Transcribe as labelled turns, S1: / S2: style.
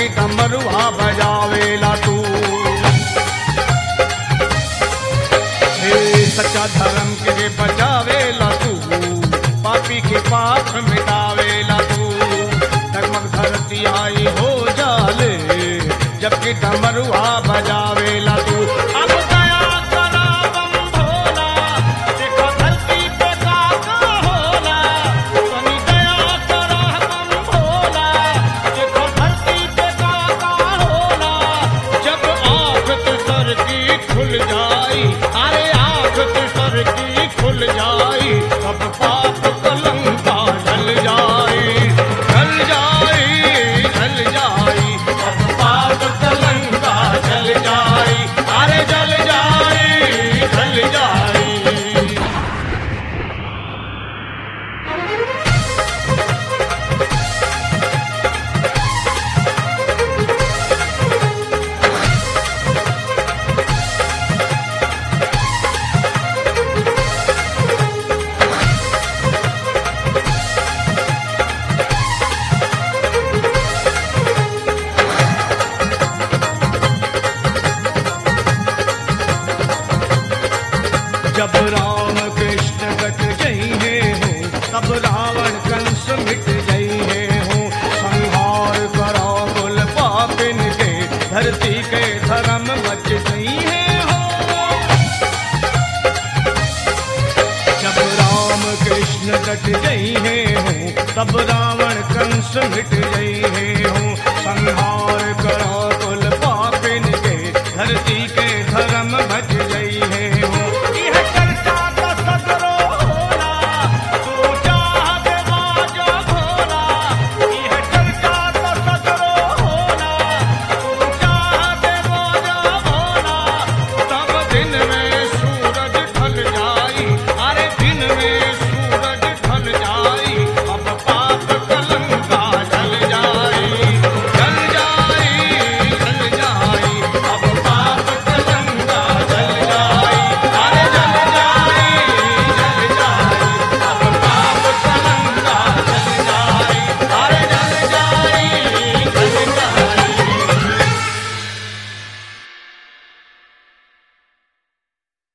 S1: जबकि डमरुआ बजावेला तू हे सच्चा धर्म के बचावेला तू पापी के पाप मिटावेला तू डगमग धरती आई हो जाले जबकि डमरुआ बजावेला तू अब दया करा बम भोला देखो धरती पे का का होला तनी दया करा बम भोला देखो धरती पे का का होला जब आँख तुसर की खुल जाई अरे आँख तुसर की खुल जाई अब पाप कलंका ढल जाई ढल जाई ढल जाई अब पाप कलंका ढल जाई अरे जल जाई ढल जाई जब राम कृष्ण कट गई है हो तब रावण कंस मिट गई है हो संहार करो कुल पापिन के धरती के धर्म बच गई है हो जब राम कृष्ण कट गई है हो तब रावण कंस मिट गई है